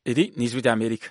iri ni ijwi ry'amerika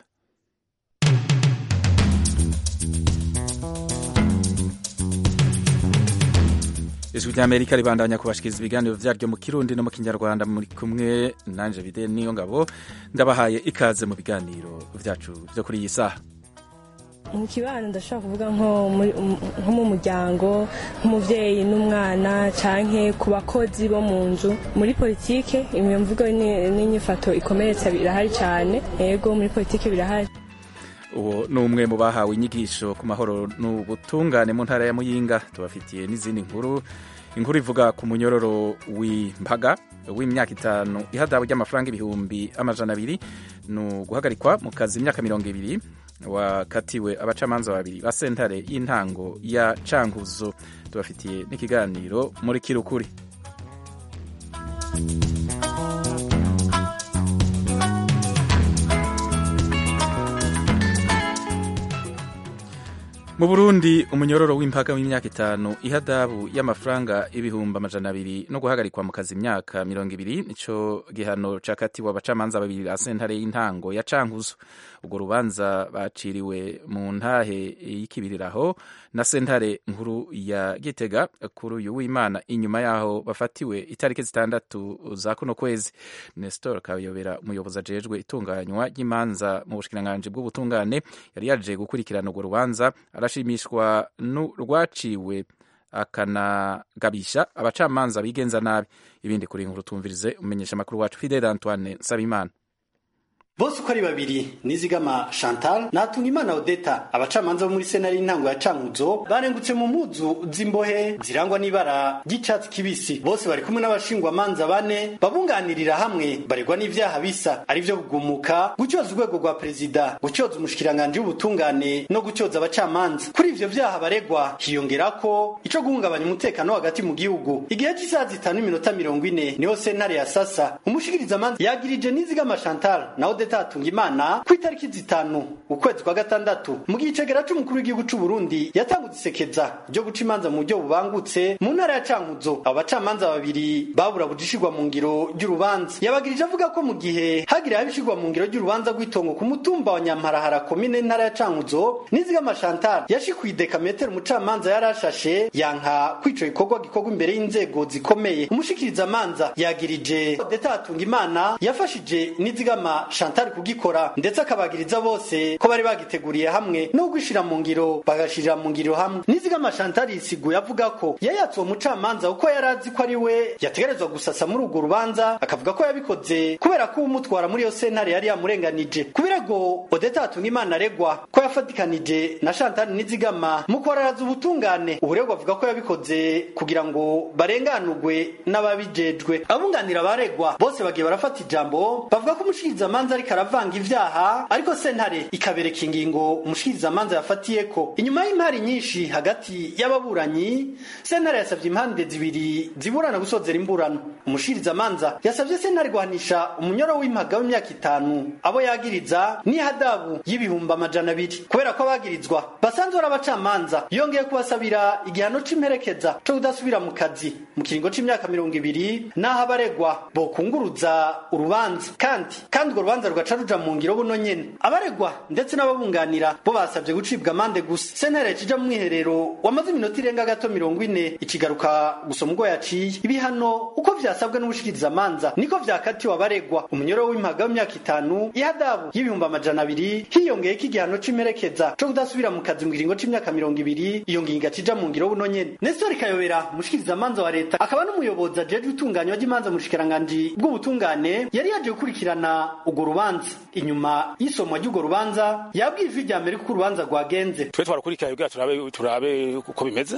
ijwi ry'amerika ribandanya kubashikiriza ibiganiro vyaryo mu kirundi no mu kinyarwanda muri kumwe nanje bide niyo ngabo ndabahaye ikaze mu biganiro vyacu vyo kuri iyi saha mu kibano ndashobora kuvuga nko mu muryango nk'umubyeyi n'umwana canke ku bakozi bo mu nzu muri politike imwe mvugo n'inyifato ikomeretsa birahari cyane yego muri politike birahari uwo ni umwe mu bahawe inyigisho ku mahoro n'ubutungane mu ntara ya muyinga tubafitiye n'izindi nkuru inkuru ivuga ku munyororo w'imbaga w'imyaka itanu ihadabu ry'amafaranga ibihumbi amajana abiri ni uguhagarikwa mu kazi imyaka mirongo ibiri wakatiwe abacamanza babiri ba sentare y'intango ya cankuzo tubafitiye n'ikiganiro muri kirukuri mu burundi umunyororo w'impaga w'imyaka itanu ihadabu y'amafaranga ibihumbi amajana abiri no guhagarikwa mu kazi imyaka mirongo ibiri nico gihano cakatiwe abacamanza babiri ba sentare y'intango ya cankuzo urwo rubanza baciriwe mu ntahe y'ikibiriraho na sentare nkuru ya gitega kuri uyu w'imana inyuma yaho bafatiwe itariki zitandatu za kuno kwezi nestor kayobera umuyobozi ajejwe itunganywa ry'imanza mu bushikiranganji bw'ubutungane yari yaje gukurikirana urwo rubanza arashimishwa rwaciwe akanagabisha abacamanza bigenza nabi ibindi kuri inkuru tumvirize umenyesha amakuru wacu fidel antoine nsabimana bose uko ari babiri nizigama chantal natunga imana odeta abacamanza bo muri senari y'intango ya cankuzo barengutse mu mpuzu z'imbohe zirangwa n'ibara ry'icatsi kibisi bose bari kumwe n'abashingwamanza bane babunganirira hamwe baregwa n'ivyaha bisa ari vyo kugumuka gucyoza urwego rwa perezida gucyoza umushikiranganji w'ubutungane no gucyoza abacamanza kuri ivyo vyaha baregwa hiyongerako ico guhungabanya umutekano hagati mu gihugu igihe c'isaha zitanu n'iminota mirongo ine niho sentare ya sasa umushikirizamanza yagirije nizigama chantal na odeta atunga imana ku itariki zitanu ukwezi kwa gatandatu mu gihe icegera c'umukuru w'igihugu c'u Burundi yatanguze isekeza ryo guca imanza mu buryo bubangutse mu ntara ya Cankuzo abo bacamanza babiri babura bujishirwa mu ngiro ry'urubanza yabagirije avuga ko mu gihe hagira habishirwa mu ngiro ry'urubanza rw'itongo ku mutumba wa Nyamparahara komine ntara ya Cankuzo nizigama Chantal yashikuye idekametero umucamanza yarashashe yanka kwico gikorwa gikorwa imbere y'inzego zikomeye umushikiriza manza yagirije Odeta atunga imana yafashije nizigama Chantal Chantal kugikora ndetse akabagiriza bose ko bari bagiteguriye hamwe no gushira mu ngiro bagashirira mu ngiro hamwe nizigama Chantal yisiguye avuga ko yayatse uwo mucamanza uko yarazi ko ari we yategerezwa gusasa muri urwo rubanza akavuga ko yabikoze kubera ko umutwara muri iyo sentare yari yamurenganije kubirego Odeta atunga imana aregwa ko yafatikanije na Chantal nizigama mu kwararaza ubutungane uburegwa avuga ko yabikoze kugira ngo barenganurwe n'ababijejwe abunganira abaregwa bose bagiye barafata ijambo bavuga ko umushikirizamanza ariko aravanga ivyaha ariko sentare ikabereka ingingo umushikirizamanza yafatiyeko inyuma y'impari nyinshi hagati y'ababuranyi sentare yasavye impande zibiri ziburana gusozera imburano umushikirizamanza yasavye sentare guhanisha umunyoro w'impaga w'imyaka itanu abo yagiriza n'ihadabu y'ibihumbi amajana abiri kubera ko abagirizwa basanzwe ari abacamanza yongeye kubasabira igihano c'imperekeza co kudasubira mu kazi mu kiringo c'imyaka mirongo ibiri n'aho abaregwa bokunguruza urubanza kandi kandi urwo rubanza rugaca ruja mu ngiro buno nyene abaregwa ndetse n'ababunganira bo basabye gucibwa amande gusa sentare kija mu mwiherero wamaze iminota irenga gato mirongo ine ikigaruka gusoma ubwo yaciye ibihano uko vyasabwe n'ubushikirizamanza niko vyakatiwe abaregwa umunyoro w'impaga w'imyaka itanu ihadabu y'ibihumbi amajana abiri hiyongeyeko igihano c'imperekeza co kudasubira mu kazi mu kiringo c'imyaka mirongo ibiri iyo ngingo cija mu ngiro buno nyene nestori kayobera umushikirizamanza wa leta akaba n'umuyobozi ajejwe itunganywa ry'imanza mu bushikiranganji bw'ubutungane yari yaje gukurikirana urwo rubanza inyuma y'isomwa ry'urwo rubanza yabwiye ijwi rya mbere kuko urubanza rwagenze twe twarakurikiranye kugira turabe turabe uko bimeze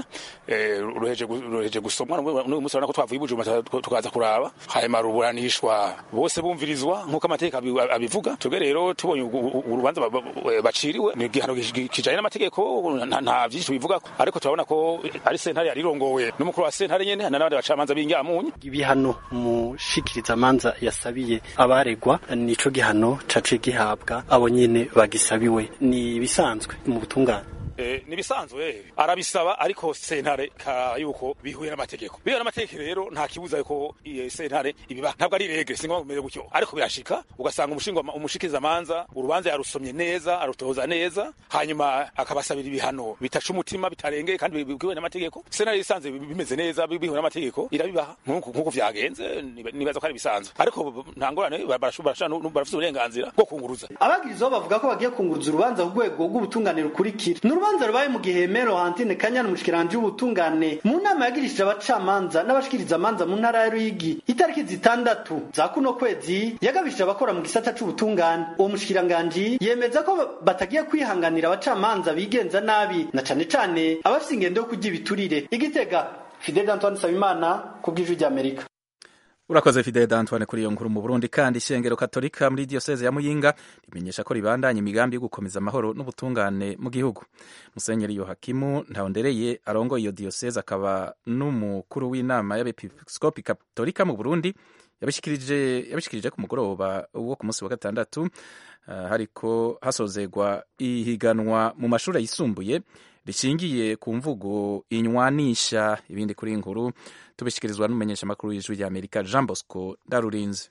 ruheje ruheje gusomwa n'uyu munsi urabona ko twavuye ibujuma tukaza kuraba hanyuma ruburanishwa bose bumvirizwa nk'uko amategeko abivuga twebwe rero tubonye urubanza baciriwe ni igihano kijanye n'amategeko nta vyinshi tubivuga ariko turabona ko ari sentare yarirongowe n'umukuru wa sentare nyene n'abandi bacamanza b'inyamunyu ibihano umushikirizamanza yasabiye abaregwa nico gihano caciye gihabwa abo nyene bagisabiwe ni bisanzwe mu butungane eh, nibisanzwe arabisaba ariko sentare ka yuko bihuye n'amategeko bihuye n'amategeko rero nta kibuza yuko iyi sentare ibiba ntabwo ari regre singo kumeze gutyo ariko birashika ugasanga umushingwa umushikiza manza urubanza yarusomye neza arutoza neza hanyuma akabasabira ibihano bitaca umutima bitarengeye kandi bihuye n'amategeko sentare isanze bimeze neza bihuye n'amategeko irabibaha nk'uko nk'uko vyagenze niba- nibaza ko ari bisanzwe ariko nta ngorane barashobora barafite uburenganzira bwo kunguruza abagirizaho bavuga ko bagiye kunguruza urubanza ku rwego rw'ubutungane rukurikira ni urubanza rubaye mu gihe mero hantine kanyana umushikiranje w'ubutungane mu nama yagirishije abacamanza n'abashikiriza amanza mu ntara ya ruyigi itariki zitandatu za kuno kwezi yagabishije abakora mu gisata c'ubutungane uwo mushikiranganji yemeza ko batagiye kwihanganira abacamanza bigenza nabi na cane cane abafise ingendo yo kurya ibiturire igitega fidel antoine sabimana ku bw'ijwi ry'amerika urakoze fidele d'antoine kuri iyo nkuru mu burundi kandi ishengero katolika muri diyoseze ya muyinga rimenyesha ko ribandanya imigambi yo gukomeza amahoro n'ubutungane mu gihugu musenyeri yohakimu ntawondereye arongoye iyo diyoseze akaba n'umukuru w'inama y'abepiskopi katolika mu burundi yabishikirije yabishikirije ku mugoroba wo ku munsi wa gatandatu uh, hariko hasozegwa ihiganwa mu mashuri yisumbuye rishingiye ku mvugo inywanisha ibindi kuri iyi nkuru tubishyikirizwa n'umumenyeshamakuru w'ijwi rya amerika jean bosco ndarurinze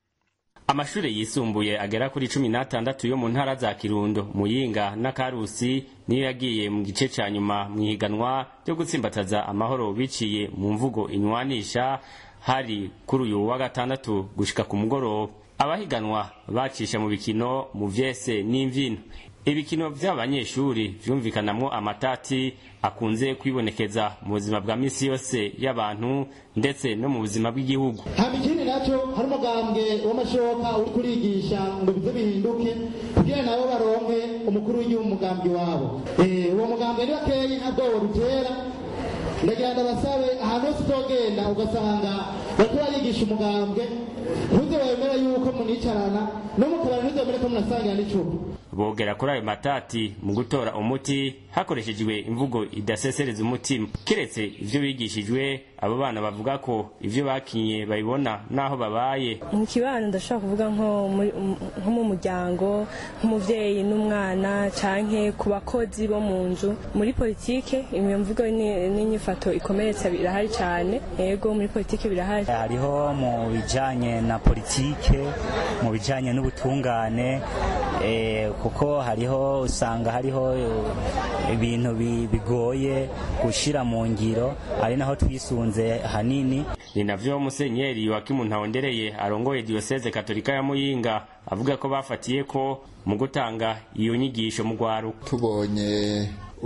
amashuri yisumbuye agera kuri cumi n'atandatu yo mu ntara za kirundo muyinga na karusi niyo yagiye mu gice ca nyuma mu ihiganwa ryo gutsimbataza amahoro biciye mu mvugo inywanisha hari kuri uyu wa gatandatu gushika ku mugoroba abahiganwa bacisha mu bikino mu vyese n'imvyino ibikino vy'abanyeshuri vyumvikanamwo amatati akunze kwibonekeza mu buzima bwa misi yose y'abantu ndetse no mu buzima bw'igihugu hama ikindi nacyo hari umugambwe w'amashoka uri kurigisha ngo bize bihinduke kugira nabo baronke umukuru w'igihugu umugambi wabo Eh, uwo mugambwe ni bakeyi ntabwo worutera ndagira ndabasabe ahantu hose uzogenda ugasanga bariko barigisha umugambwe ntuze wemere yuko municarana no mu kabari ntuzemere ko munasangira n'icupa bogera kuri ayo matati mu gutora umuti hakoreshejwe imvugo idasesereza umutima kiretse ivyo bigishijwe abo bana bavuga ko ivyo bakinye babibona n'aho babaye mu kibano ndashobora kuvuga nko muri- nko mu muryango nk'umuvyeyi n'umwana canke ku bakozi bo mu nzu muri politike iyo mvugo ni- n'inyifato ikomeretsa birahari cane yego muri politike birahari hariho mu bijanye na politike mu bijanye n'ubutungane eh, kuko hariho usanga hariho eh, ibintu bi- bigoye gushira mu ngiro ari naho twisunze hanini ni navyo musenyeri wakimu ntawondereye arongoye diyoseze katolika ya muyinga avuga ko bafatiye ko mu gutanga iyo nyigisho mu rwaruka tubonye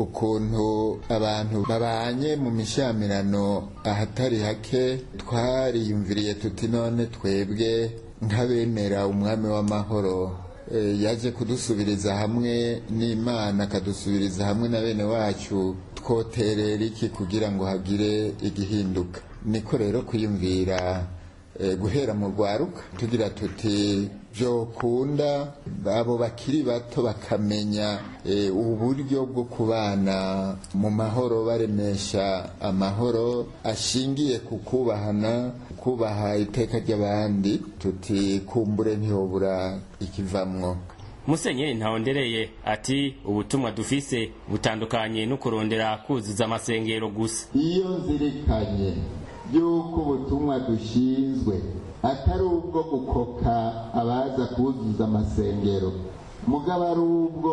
ukuntu abantu babanye mu mishyamirano ahatari hake twariyumviriye tuti none twebwe nk'abemera umwami w'amahoro eh, yaje kudusubiriza hamwe n'imana akadusubiriza hamwe na bene wacu twoterera iki kugira ngo hagire igihinduka niko rero kwiyumvira eh, guhera mu rwaruka tugira tuti byokunda abo bakiri bato bakamenya eh, uburyo bwo kubana mu mahoro baremesha amahoro ashingiye ku kubahana kubaha iteka ry'abandi tuti kumbure ntihobura ikivamwo musenyeri ntawondereye ati ubutumwa dufise butandukanye no kurondera kuzuza amasengero gusa iyo nzirikanye y'uko ubutumwa dushinzwe atari ubwo gukoka abaza kuzuza amasengero mugabo ari ubwo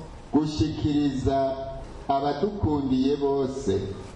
gushikiriza abadukundiye bose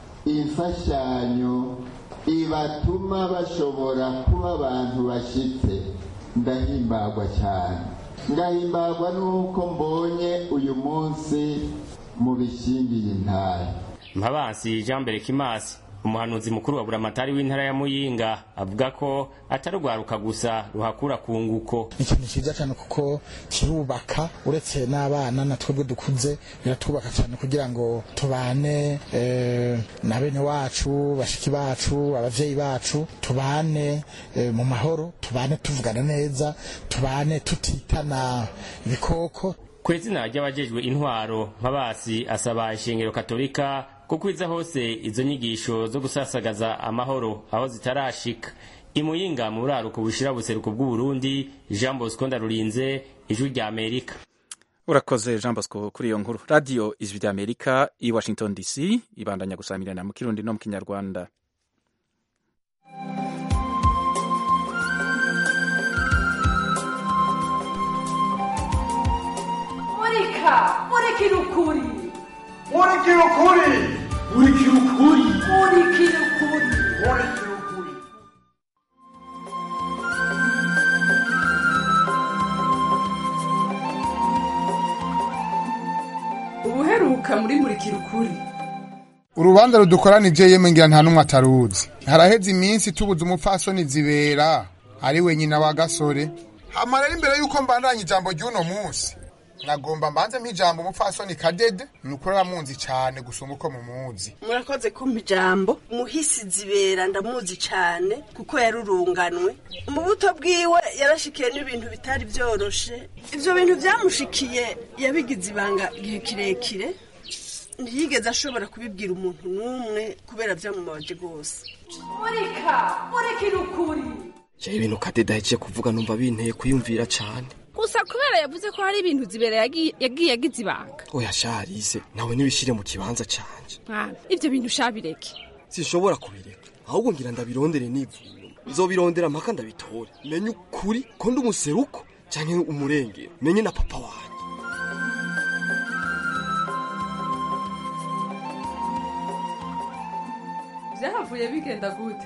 imfashanyo ibatuma bashobora kuba abantu bashitse ndahimbagwa cyane ngahimbagwa nuko mbonye uyu munsi mu bishingiye intara mpabansi jean berekimasi umuhanuzi mukuru wa buramatari w'intara ya muyinga avuga ko atari urwaruka gusa ruhakura ku nguko ikintu cyiza cyane kuko kirubaka uretse n'abana na twebwe dukuze biratwubaka cyane kugira ngo tubane eh, na bene wacu bashiki bacu abavyeyi bacu tubane eh, mu mahoro tubane tuvugana neza tubane tutitana ibikoko ku izina ry'abajejwe intwaro mpabasi asaba ishengero katolika ko kwiza hose izo nyigisho zo gusasagaza amahoro aho zitarashika imuyinga mu buraruko bushira buseruko bw'uburundi jean bosco ndarurinze ijwi rya amerika urakoze jean bosco kuri iyo nkuru radiyo ijwi ry'amerika i washington dc ibandanya gusamirana mu kirundi no mu kinyarwanda murika murikira ukuri murikira ukuri murikira ukuri murikira ukuri murikira ukuri ubuheruka muri murikira ukuri urubanza rudukoranije yemwe ngira nta n'umwe ataruzi haraheze iminsi tubuze umupfasoni zibera ari we nyina wa gasore hama rero imbere y'uko mbandanya ijambo ry'uno munsi nagomba mbanze mp'ijambo umupfasoni kadede ni ukuri aramunzi cyane gusumba uko mumuzi murakoze kumpa ijambo muhisi zibera ndamuzi cyane kuko yarurunganwe mu buto bwiwe yarashikiye n'ibintu bitari byoroshe ibyo bintu byamushikiye yabigize ibanga igihe kirekire ntiyigeze ashobora kubibwira umuntu n'umwe kubera byamubabaje rwose murika murikira ukuri jewe ibintu kadede ahejeje kuvuga numva binteye kuyumvira cane gusa kubera yavuze ko hari ibintu zibera yagiye yagiye agize ibanga oya sharise nawe nibishire mu kibanza canje mwana ivyo bintu shabireke sinshobora kubireka ahubwo ngira ndabirondere nivuye nzobirondera mpaka ndabitore menye ukuri ko ndi umuseruko canke umurengero menye na papa wanje byahavuye bigenda gute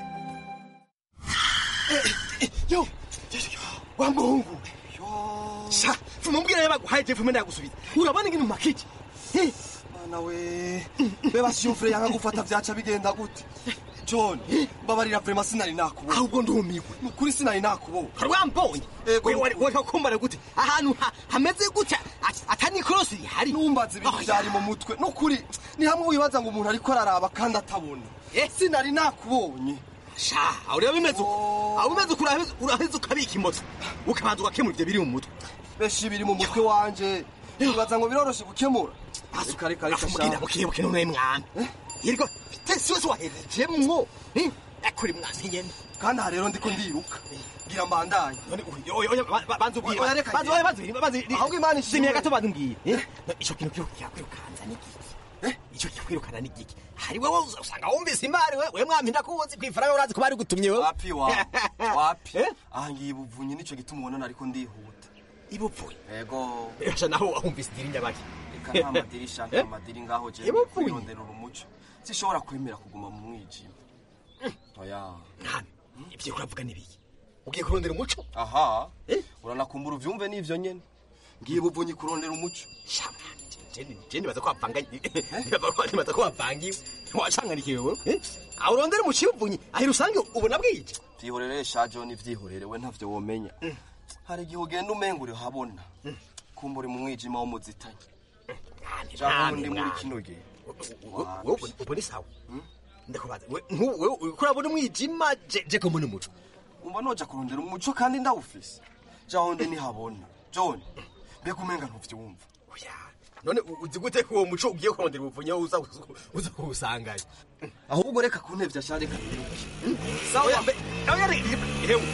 yo wa muhungu sha fumubwira yaba guhaye je fume ndagusubiza urabona ngini makiki mana we beba shufure yanga gufata vyaca bigenda gute john babarira vrema sinari nakubona ahubwo ndumiwe nukuri sinari nakubona hari wambonye wari kumbara gute ahantu ha- hameze gutya at- atani korosi rihari numbaza ibintu vyari mu mutwe nukuri ni hamwe wibaza ngo umuntu ariko araraba kandi atabona sinari nakubonye sha aho rero bimeze uko aho bimeze uko uraheze uraheze ukabika imoto ukabanza ugakemura ivyo biri mu mutwe benshi biri mu mutwe wanje wibaza ngo biroroshe gukemura reka reka reka mugenda mukibuke none mwana yiriko tesi wese waherejemwo eh, akuri mwasi nyene kandi aha rero ndiko ndiruka gira mbandanye banza ubwire Oya, reka banza njye. banza banza ahubwo imana ishimwe shimiye gato banza umbwire eh, ico kintu kiyo kwirukanza ni giki ico kikwirukana ni giki hari wewe uza- usanga wumvise imari we we mwami ndakuzi kwifara urazi ko bari gutumye wewe wapi wa wapi aha ngiye ibuvunyi nico gituma ubona ariko ndihuta ibupfuye ego Esha naho wumvise idiri nyabaki reka nta madirisha nta madiri ngaho je Ibupfuye. kwirondera umuco sishobora kwemera kuguma mu mwijima oya nani ivyo uravuga nibiki ugiye kurondera umuco aha uranakumbura uvyumve n'ivyo nyene ngiye buvunyi kurondera umuco je nibaza ko wapanganye nibaza ko wapangiwe wacanganikiwe wewe eh? aho urondera umuco ivunyi ahira usange ubona bwije vyihorere sha john vyihorere we ntavyo womenya hari igihe ugenda umenga uri habona kumva uri mu mwijima w'umuzitanye canke ndi muri kino gihe ubona isawa ndakubaza we- nku- wewe uriko urabona umwijima je je ko mbona umuco umva noja kurondera umuco kandi ndawufise jaho ndi nihabona john mbega umenga ntuvyumva none u- uzi gute ko uwo muco ugiye kurondera ubuvunyi aho uza uza kuwusanganya ahubwo reka kuntevya sha reka niruke sawa mbe aho yari hewe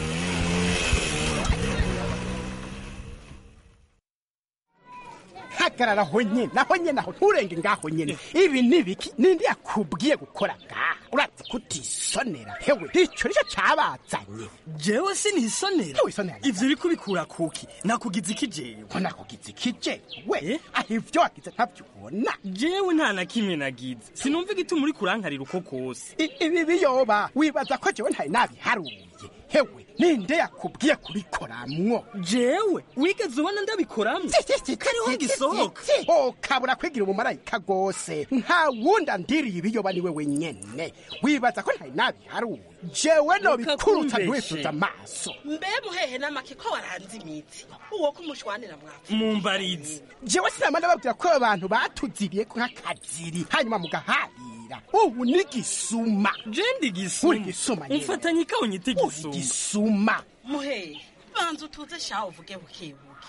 hagarara aho nyene aho nyene aho nturenge ngaho nyene ibi ni biki ninde yakubwiye gukora ngaha urazi kutisonera hewe ico nico cabazanye jewe sinisonera wisonera ivyo uriko ubikura kuki nakugize iki jewe ko nakugize iki jewe aho ivyo wagize ntavyubona jewe nta na kimwe nagize sinumva igituma uri kurankarira uko kose I- ibi biyoba wibaza ko jewe ntari nabiharuye hewe ninde yakubwiye kubikoramwo jewe wigeze ubona ndabikoramwo kariho gisohoka ukabura kwigira umumarayika gose nta wundi andiriye ibiyoba niwe wenyene wibaza ko ntari nabiharuye jewe nobikurutsa kumbeshe. ntiwifuza amaso mbe muhehe n'amaki ko waranze imitsi uwo kumushwanira mwapfa mumbarizi jewe sinama ndababwira ko abantu batuziriye nk'akaziri hanyuma mugaharira ubu ni gisuma je ndi gisuma uri gisuma nyene. umfatanye ikawo nyite uri gisuma gisuma muhehe banza utuze shaho uvuge bukebuke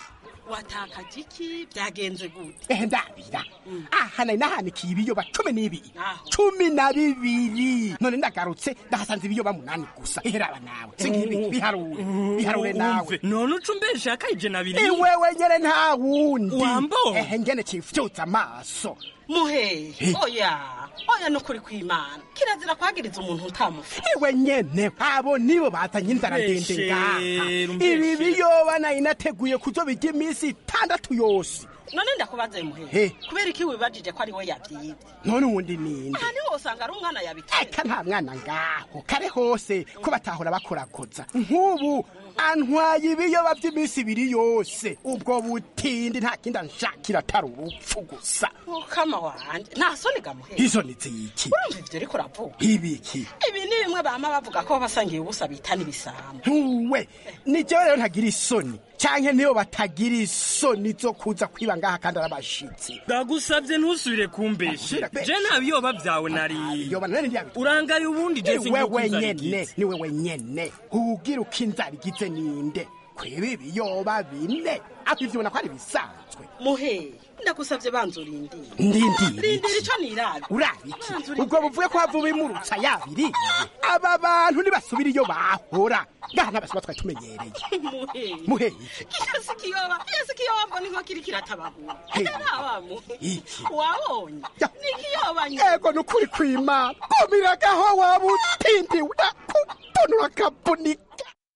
watakaje iki byagenze gute ehe ndabira aha nari nahanikiye ibiyoba cumi n'ibiri cumi na bibiri none ndagarutse ndahasanze ibiyoba munani gusa iheraba nawe singibi biharure biharure nawe none ucumbeshe akayije na biri iwewe nyene nta wundi Wambo. ehe ngene cifyutsa amaso muhehe Eh. oya oya nukuri kw'imana kirazira kwagiriza umuntu utamufite iwe nyene abo nibo bazanye inzara ndende Mbeshe, ngaha mbeshe. ibi biyoba nari nateguye kuzobirya iminsi itandatu yose none ndakubaze muhehe Eh. kubera iki wibajije ko ari we yavyibye none uwundi ninde aha niho usanga ari umwana yabiteye eka nta mwana ngaho kare hose ko batahora bakorakoza nk'ubu antwaye ibiyoba by'iminsi ibiri yose ubwo butindi nta kindi anshakira atari urupfu gusa mukama wanje nta soni gamuhehe izo ni ziki urumva ivyo uriko uravuga ibiki ibi ni bimwe bama bavuga ko basangiye ubusa bita n'ibisambo ntuwe ni jewe rero ntagira isoni canke niyo batagira isoni zo kuza kwiba ngaha kandi ari abashitsi ndagusabye ntusubire kumbeshe je nta biyoba byawe nari yoba none ndiyabita urangaye ubundi je ni wewe singiye nyene ni wewe nyene ugira uko inzara igize ninde kwiba ibiyoba bine aho ivyo ubona ko ari bisanzwe muhehe ndagusabye banza urindire ndindire rindira ico nirabe urabiki ubwo buvuye ko hava ubimurutsa yabiriye aba bantu ntibasubira iyo bahora ngaha n'abasuma twari tumenyereye muhehe muhehe kiyasi kiyoba kiyasi kiyoba mbona inko kiri kiratabagura Hey. araba muhe iki wabonye ni kiyoba nyine ego ni ukuri kw'imana kumiragaho waba utindiwe kutonora akabunika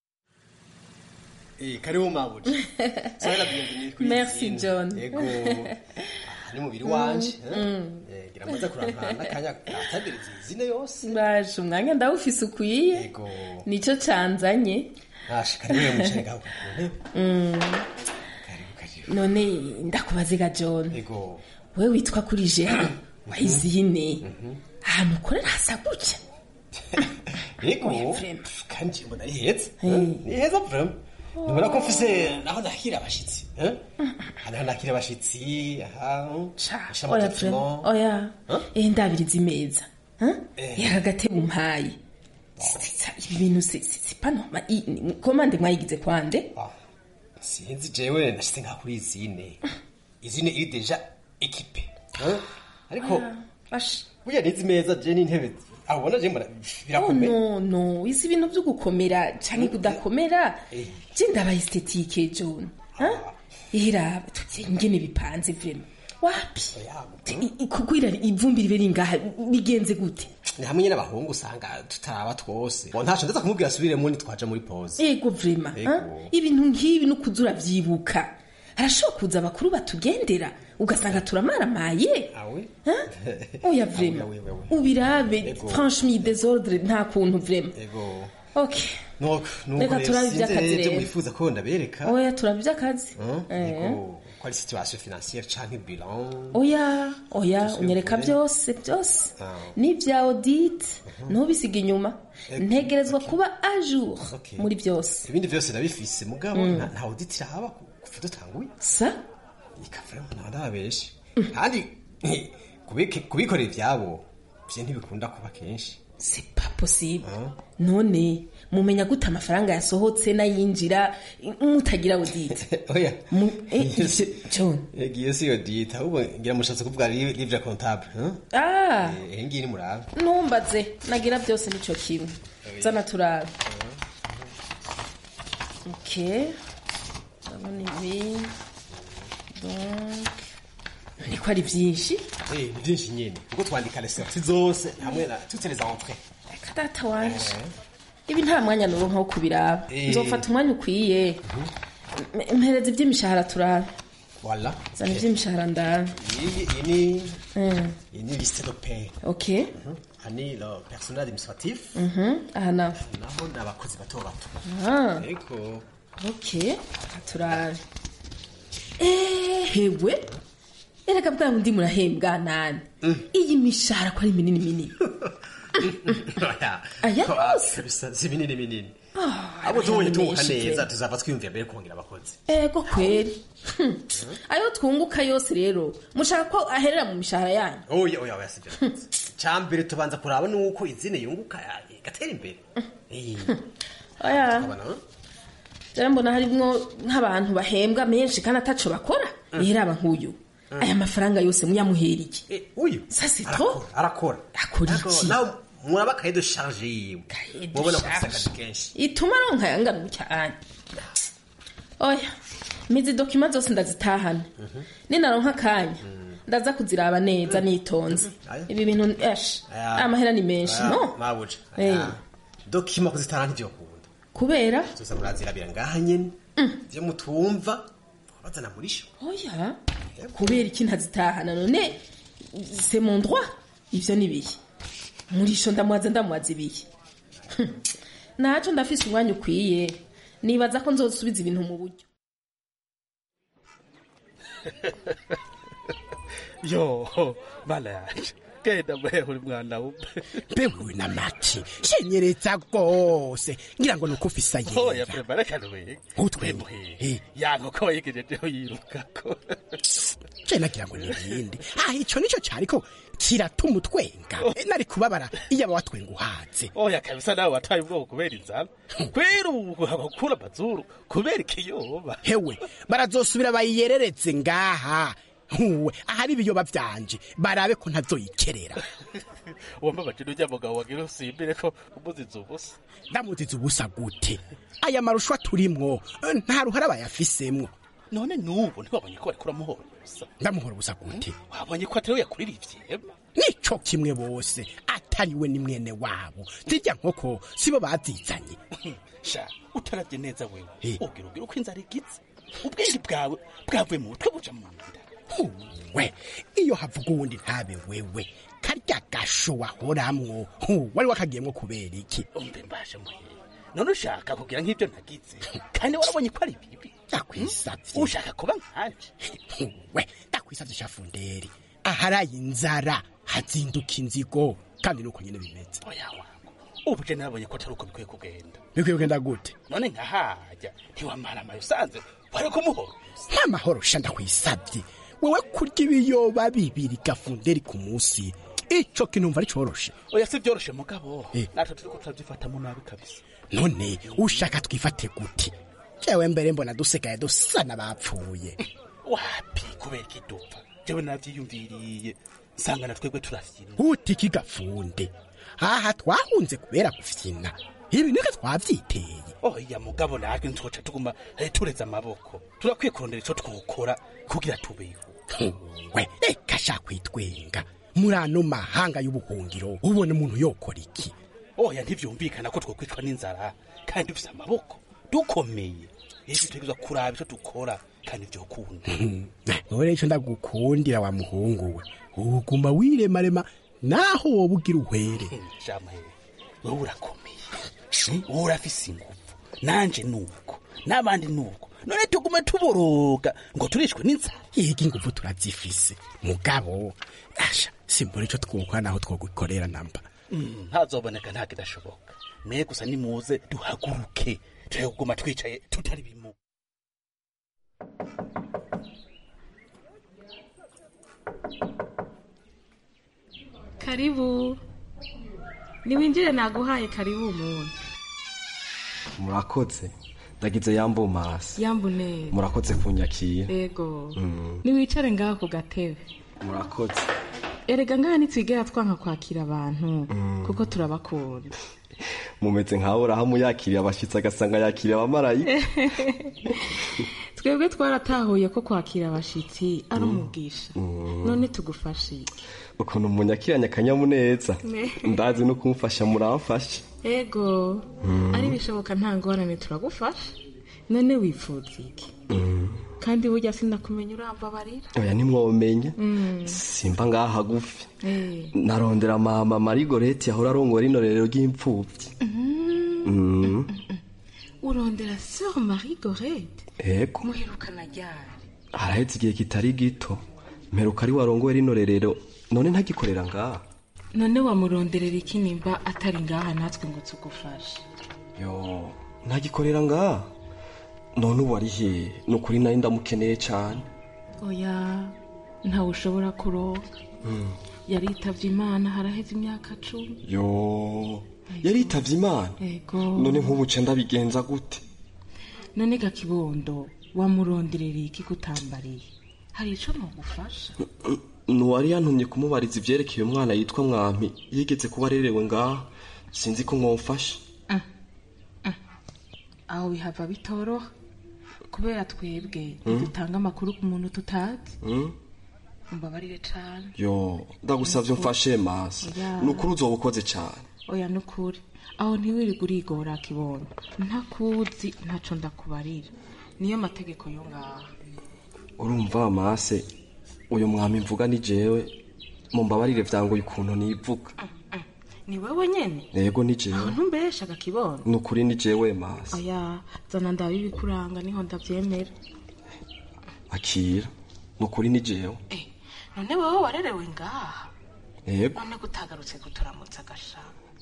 Eh, karibu mabuja. Sana bienvenue kuri Merci, izindi. John. Ego. aha ni mubiri wanje. eh? Eh, gira amaze kurantana kanya atagiriza izine yose. baje umwanya ndawufise ukwiye Ego. nicyo canzanye Nashe karibu mwicaye ngaho ku ntebe. Mm. none ndakubaziga john Ego. we witwa kuri jean wayizine ahantu ukorera hasa gutya Ego. Kandi mbona ari heza. Ni heza vraiment. Nibona ko mfise naho nakira abashitsi. eh? Hano nakira abashitsi. Aha. Sha oya Fred, oya eh ndabiriza imeza yaka gatebe umpaye Sitsa, ibi bintu si si- si pas normal I- ni- komande mwayigize kwande sinzi jewe nashitse nka kuri izine izine iri deja ekipe eh? ariko burya nizi meza je n'intebe aho ubona je mbona oh birakomeye no no izi bintu byo gukomera canke kudakomera Eh. je ndaba estetike john ihera tuti ingene bipanze vrema wapi I- i- kugwira ivumbi ribe ringaha bigenze gute ni hamwe nyine abahungu usanga tutaraba twose ngo ntaco ndaza kumubwira asubiremo nitwaja muri pause ego vrema Ego. ah? ibintu nk'ibi no kuza uravyibuka harashobora kuza abakuru batugendera ugasanga turamaramaye awe oya vrema Awe, awe, awe. ubirabe Ego. franchement desordre nta kuntu vrema ego okay nuko nuko Reka rero turabe sinzi ivy'akazi rero ivyo rero. mwifuza ko ndabereka oya turaba ivy'akazi Hein? Eh. ego ko ari situation financière canke bilan oya oya Ese unyereka ukuri? byose byose Ah. n'ibya audit ntubisiga inyuma ntegerezwa kuba a jour Okay. muri byose ibindi vyose ndabifise mugabo Mm. nta- nta audit irahaba kuva dutanguye sa ikavuremo nta ndababeshe kandi kubike- kubikorera ivyabo vyo ntibikunda kuba kenshi c'est pas possible none mumenya gute amafaranga yasohotse n'ayinjira mutagira audit oya Mu- eh, John yagiye si audit ahubwo ngira mushatse kuvuga li- livre comptable hein? ah Eh, iyi ngiyi ni murabe numbaze nagira byose nico kimwe zana turabe ok ndabona ibi donc niko ari byinshi Eh, ni vyinshi nyene kuko twandika les sorties zose hamwe na toutes les entrées data wanje ibi nta mwanya nuronka wo kubiraba Eh. nzofata umwanya ukwiye M- mpereza iby'imishahara turabe voilà zana iby'imishahara ndabe iyi iyi ni Mm. iyi ni liste de paie ok aha ni le personnel administratif Mhm, aha nawe naho ni abakozi bato bato Ah. ego ok aha turabe ehewe erega bwa bundi murahembwa nani iyi mishahara ko ari minini minini Aya Ko- yose? kabisa si binini binini Ah, abo tubonye tunguka menshi neza pe. tuzava twiyumvira mbere kongera abakozi ego kweri Hmm. ayo twunguka yose rero mushaka ko aherera mu mishahara yanyu oya oya oya sibyo cyambere tubanza kuraba nuko izine yunguka ya- igatera imbere Eh, oya ukabona, rero mbona harimwo nk'abantu bahembwa menshi kandi ataco bakora raba nk'uyu aya mafaranga yose muyamuheriye uyu ça c'est trop arakora akora iki nawe muraba kaye de charge yiwe de mubona ko charge. afise akazi kenshi ituma aronka yangana cyane oya mizi dokima zose ndazitahana ninaronka akanya ndaza kuziraba neza nitonze ibi bintu esh Aya. amahera ni menshi Aya, no mabuja Eh. Aya. dokima kuzitana ntivyo kunda kubera tuza murazirabira ngaha nyene vyo mutumva bazana muri sho oya kubera iki ntazitahana none c'est mon droit ivyo ni bihe murisho ndamwaza ndamwaza ibihe Hm. naco ndafise umwanya ukwiye nibaza ko nzosubiza ibintu mu buryo yo bana yaje genda mbehe uri mwana wumve mbewe na maki shenyereza rwose ngira ngo nuko ufisa oya yera prema reka ntuwege utwemuhe yango ko wayigejejeho yirukako je nagira ngo nibindi ah ico nico cariko kiratuma utwenga Eh, nari kubabara iyo aba watwenga uhaze oya kabisa nawe wataye ubwoko kubera inzara kwera ubu hakura amazuru kubera ikiyoba hewe barazosubira bayiyereretse ngaha huwe ahari ibiyoba vyanje barabe ko ntazoyikerera wambabaje n'ujya mugabo wagira usimbire ko umuziza ubusa ndamuziza ubusa gute aya marushwa turimwo eh, nta ruhara bayafisemwo none n'ubu ntiwabonye ko bariko uramuhora ubusa ndamuhora ubusa gute wabonye ko atari we yakuririye nico kimwe bose atari we ni mwene wabo zirya nkoko sibo bazizanye sha utarabye neza wewe ugira ugira uko inzara igize ubwenge bwawe bwavuye mu mutwe buja mu nda we iyo havuga uwundi ntabe wewe karya gasho wahoramwo hu, wari wakagiyemwo kubera iki umbe mbashe muhe none ushaka kugira nk'ibyo ntagize kandi warabonye ko ari bibi ndakwisavye ushaka kuba nkanje we ndakwisavye shafunderi aharaye inzara hazinduka inzigo kandi nuko nyene bimeze oya wangu ubu je nabonye ko atari uko bikwiye kugenda bikwiye kugenda gute none nkahajya ntiwamara amayo usanze wari kumuhora nta mahoro sha ndakwisavye wewe kurya ibiyoba bibiri gafunderi ku munsi ico kintu mva ari coroshe oya si byoroshe mugabo Eh. natwe turiko turabyifatamo nabi kabisa none ushaka twifate gute jewe mbere mbona dusigaye dusa n'abapfuye wapi kubera ikidupfa jewe navyiyumviriye nsanga na twebwe turafyina uti iki gafunde aha twahunze kubera gufyina ibi niko twavyiteye oya mugabo natwe ntitwoca tuguma eh, tureze amaboko turakwiye kurondera ico twokora kugira tubeho we reka sha kwitwenga muri ano mahanga y'ubuhungiro ubona umuntu yokora iki oya ntivyumvikana ko twokwicwa n'inzara kandi dufise amaboko dukomeye rero dutegerezwa kuraba ico dukora kandi vyokunda none ico ndagukundira wa muhungu we uguma wiremarema naho woba ugira uhwere jamahe wowe urakomeye wowe urafise inguvu nanje nuko n'abandi nuko none tugume tuboroga ngo turishwe n'inzara yiga inguvu turazifise mugabo asha simbona ico twokora naho twogukorera namba Mm, ntazoboneka nta kidashoboka mwe gusa nimuze duhaguruke tureke kuguma twicaye tutari bimu karibu niwinjire naguhaye karibu umuntu murakoze ndagize yambo masi yambu neza murakoze kunyakira ego Mm, niwicare ngaho ku gatebe murakoze erega ngaha ntitwigera twanka kwakira abantu Mm. kuko turabakunda mumeze nkaho urahamu yakiriye abashitsi agasanga yakiriye abamarayika twebwe twaratahuye ko kwakira abashitsi ari umugisha Mm. none tugufashe iki? ukuntu munyakiranye akanyamuneza Ne. ndazi no kumfasha muramfasha ego Mm. ari bishoboka nta ngorane turagufasha none wifuza iki Mm, kandi burya sinakumenya urambabarira oya nimwomenya Mm. simba ngaha hagufi Eh. narondera mama marigoreti yahora arongora rino rero ry'imfubyi Mm. Mm, urondera sœur marie gorete ego muherukana ryari haraheze igihe kitari gito mperuka ari warongoye rino rerero none ntagikorera ngaha none wamuronderera iki nimba atari ngaha natwe ngo tugufashe yo ntagikorera ngaha none ubu ari he ni ukuri nari ndamukeneye cyane oya ntawe ushobora kuronka Mm, yaritavye imana haraheze imyaka cumi yo yaritavye imana ego none nk'ubu ce ndabigenza gute none gakibondo wamuronderera iki kutambariye hari ico nogufasha nuwari yantumye kumubariza ivyerekeye umwana yitwa mwampi yigeze kuba arerewe ngaha sinzi ko mwomfasha aho bihava bitoroha kubera twebwe Mm. dutanga amakuru ku muntu tutazi Mm? mbabarire cane yo ndagusavye umfashe masi Oya. ni ukuri uzoba ukoze cane oya nukuri aho ntiwirirwe urigora kibondo ntakuzi ntaco ndakubarira niyo mategeko yo ngaha urumva mase uyu mwami mvuga ni jewe mumbabarire vyangoye ukuntu nivuga ni wewe nyene yego ni aho jewe ntumbeshaga kibondo ni ukuri ni jewe masi oya zana ndaba ibikuranga niho ndavyemera akira ni ukuri ni jewe none wewe warerewe ngaha yego none gutagarutse kuturamutsa agasha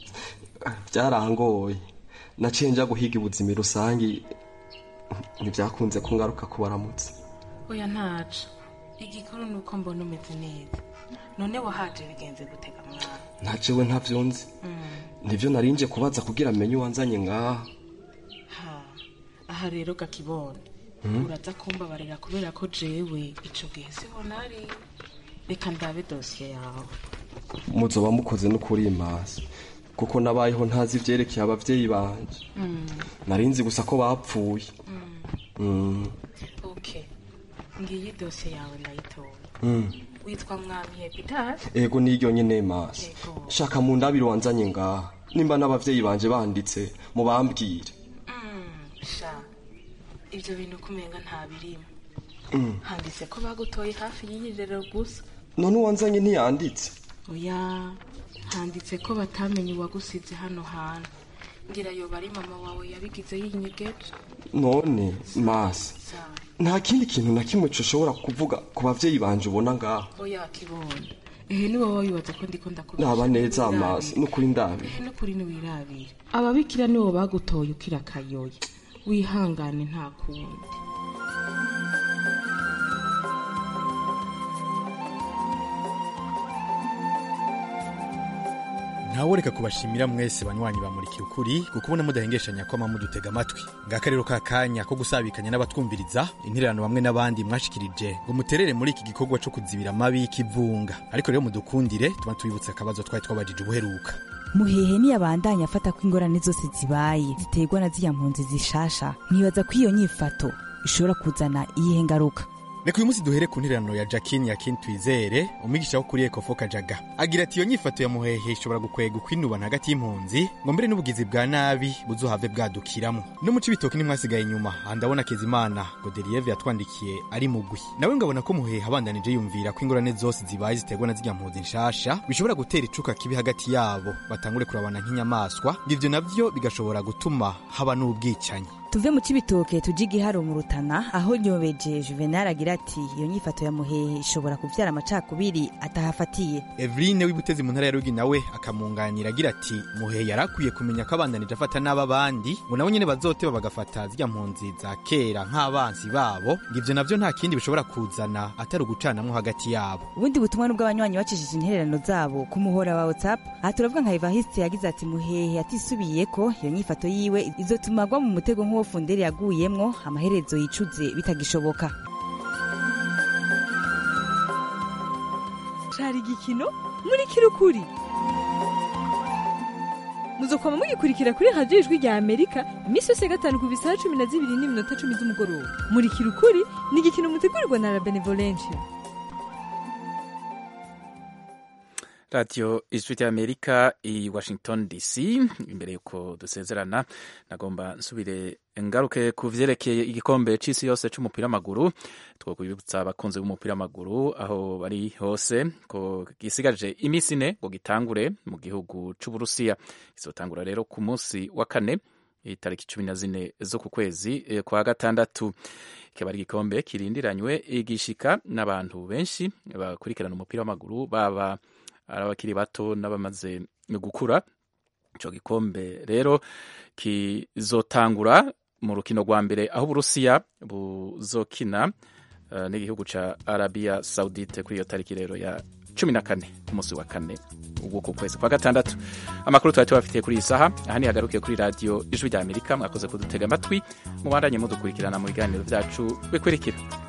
byarangoye naciye nja guhiga ubuzima rusangi ntibyakunze ko ngaruka kubaramutsa oya ntaca igikuru ni uko mbona umeze neza none wahaje bigenze gutega mwana nta jewe ntavyo nzi Mm. nivyo narinje kubaza kugira amenye uwanzanye ngaha ha aha rero gakibona Mm. uraza kumbabarira kubera ko jewe ico gihe siho nari reka ndabe dosiye yawe muzoba mukoze n'ukuri masi kuko nabayeho ntazi ivyerekeye abavyeyi banje Mm. narinzi gusa ko bapfuye Mm. okay ngiyi dosiye yawe ndayitoye Mm. witwa mwami hepitari ego niryo nyene masi Ego. shaka mu ndabiro wanzanye ngaha nimba n'abavyeyi banje banditse mubambwire sha ibyo bintu kumenga nta birimo Mm. handitse ko bagutoye hafi y'iyirero gusa none uwanzanye ntiyanditse oya handitse ko batamenye uwagusize hano hantu ngira yoba ari mama wawe yabigize yinyegeje none masi sawa nta kindi kintu na kimwe coshobora kuvuga ku bavyeyi banje ubona ngaha oya kibona ehe ni wowe wibaza ko ndiko ndakubesha naba neza Ntiwirabire. masi n'ukuri ndabi ehe n'ukuri ntiwirabire ababikira nibo bagutoye ukira akayoye wihangane nta kundi ntaworeka kubashimira mwese banywanyi bamurikiye ukuri kuko ubona mudahengeshanya ko mudutega amatwi ngaka rero ka kanya ko gusabikanya n'abatwumviriza intererano bamwe n'abandi mwashikirije ngo muterere muri iki gikorwa co kuzibira amabi y'ikivunga ariko rero mudukundire tuba tubibutse akabazo twari twabajije ubuheruka muhehe niyabandanya afata ko ingorane zose zibaye ziterwa na ziriya mpunzi zishasha mwibaza ko iyo nyifato ishobora kuzana iyihe ngaruka reka uyu munsi duhere ku ntererano ya jacquine yakin twizere umwigisha wo kuri ekofo kajaga agira ati iyo nyifato ya muhehe ishobora gukwega ukwinubana hagati y'impunzi ngo mbere n'ubugizi bwa nabi buzohave bwadukiramo no mu cibitoki nimwasigaye inyuma aha ndabona kezimana godeliyeve yatwandikiye ari mugwi nawe ngabona ko muhehe abandanije yumvira ko ingorane zose zibaye ziterwa na zirya mpunzi nshasha bishobora gutera icuka kibi hagati yabo batangure kurabana nk'inyamaswa ngo ivyo navyo bigashobora gutuma haba n'ubwicanyi tuve mu cibitoke tuje igiharo mu rutana aho nyobeje juvenal agira ati iyo nyifato ya muhehe ishobora kuvyara amacakubiri atahafatiye Eveline w'ibutezi mu ntara ya Rugi nawe akamunganira agira ati muhehe yarakwiye kumenya ko abandanije afata n'aba bandi ngo nabo nyene bazoteba bagafata zirya mpunzi za kera nk'abansi babo ngo ivyo navyo nta kindi bishobora kuzana atari ugucanamwo hagati yabo ubundi butumwa nubwo abanywanyi bacishije intererano zabo ku muhora wa whatsapp aha turavuga nka evariste yagize ati muhehe atisubiyeko iyo nyifato yiwe izotuma agwa mu mutego nk'uwo funderi yaguyemwo amaherezo yicuze bitagishoboka cari igikino muri kirukuri muzokwama mugikurikira kuri radiyo ijwi rya amerika iminsi yose ya gatanu ku bisaha cumi na zibiri n'iminota cumi z'umugoroba muri kirukuri ni igikino mutegurirwa na la benevolencia radiyo ijwi ry'amerika i washington dc imbere y'uko dusezerana nagomba nsubire ngaruke ku vyerekeye igikombe c'isi yose c'umupira w'amaguru two kubibutsa abakunzi b'umupira w'amaguru aho bari hose ko gisigaje iminsi ine ngo gitangure mu gihugu c'uburusiya kizotangura rero ku munsi wa kane itariki cumi na zine zo ku kwezi eh, kwa gatandatu kikaba ari igikombe kirindiranywe igishika n'abantu benshi bakurikirana umupira w'amaguru baba ari abakiri bato n'abamaze gukura ico gikombe rero kizotangura mu rukino rwa mbere aho uburusiya buzokina uh, n'igihugu ca arabia saudite kuri iyo tariki rero ya cumi na kane umunsi wa kane w'uku kwezi kwa gatandatu amakuru twari tubafitiye kuri iyi saha aha ntihagarukiye kuri radiyo ijwi rya amerika mwakoze kudutega amatwi mubandanye mudukurikirana mu biganiro byacu bikurikira